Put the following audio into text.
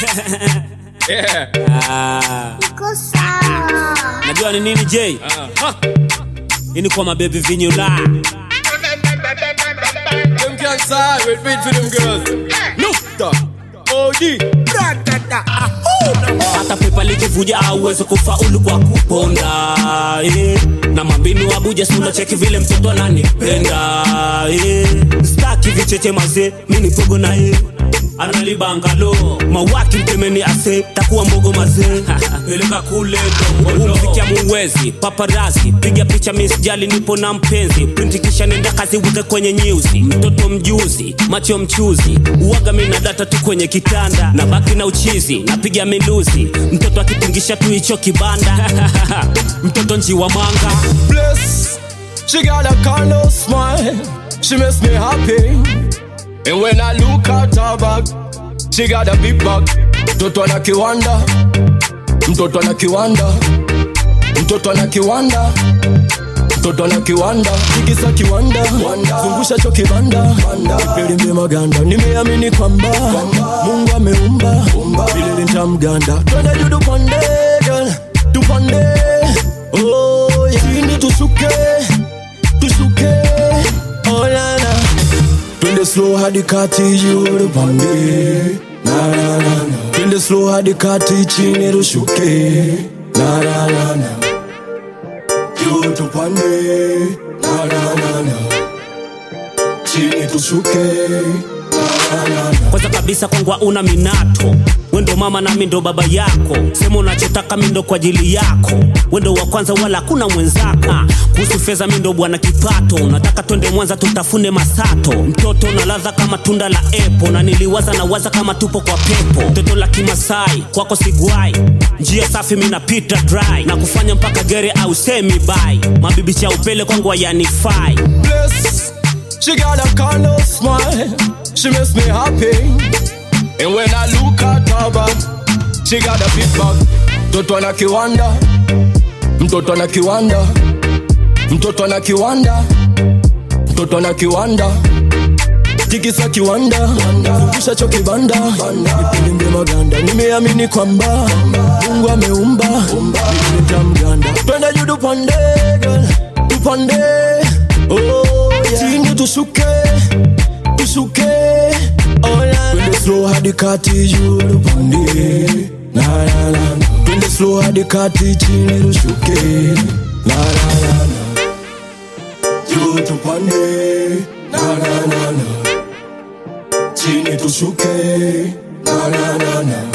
Yeah. Ah, Iko sawa. najua ni nini J? Uh-huh. Hii ni kwa mabebi vinyula. Them can't side with beat for them girls. No stop. OD. hata pepa likivuja auwezi kufaulu kwa kuponda eh. na mambinu abuja sula cheki vile mtoto ananipenda eh. staki vicheche mazee mini pogo na ye analibangalo mawaki mtemeni ase takuwa mbogo mazee peleka kule umfikia muwezi paparazi piga picha misjali nipo na mpenzi printi kisha nenda kazi wike kwenye nyuzi mtoto mjuzi macho mchuzi uwaga mina data tu kwenye kitanda na baki na uchizi napiga miluzi mtoto akitingisha tu hicho kibanda mtoto nji wa manga Bless. She got a kind of smile. She makes me happy. And when I look at her back, she got a big back. Mtoto ana kiwanda. Mtoto ana kiwanda. Mtoto ana kiwanda. Mtoto ana kiwanda. Tikisa kiwanda. Zungusha cho kibanda. Nipelimbe maganda. Nimeamini kwamba Mungu ameumba. Vile nitamganda. Twende juu tupande, girl. Tupande. Oh, yeah. Chini tushuke. Tushuke. Oh, la, la. Twende slow hadi kati juu tupande. Na, na, na, na. Twende slow hadi kati chini tushuke. Na, na, na, na. Juu tupande. Na, na, na, na. Chini tushuke. Na, na, na. kwanza kabisa kwangwa una minato wendo mama nami ndo baba yako sema unachotaka mindo kwa ajili yako wendo wa kwanza wala hakuna mwenzaka kuhusu fedha mindo bwana kipato nataka twende mwanza tutafune masato mtoto na ladha kama tunda la epo na niliwaza na waza kama tupo kwa pepo toto la kimasai kwako sigwai njia safi minapita dry na kufanya mpaka gere au semi bai mabibi cha upele kwangu hayanifai bless. She got a kind of smile. She makes me happy. And when I look at her back, she got a big back. Mtoto ana kiwanda. Mtoto ana kiwanda. Mtoto ana kiwanda. Mtoto ana kiwanda. Tikisa kiwanda. Zungusha cho kibanda. Nipilimbe maganda. Nimeamini kwamba Mungu ameumba. Mimi nitamganda. Twende juu tupande, girl. Tupande. Oh, yeah. Chini tushuke. Tushuke. Oh, la, la. Twende slow hadi kati juu tupande. Na, na, na, na. Twende slow hadi kati chini tushuke. Na, na, na, na. Juu tupande. Na, na, na, na. Chini tushuke. Na, na, na, na.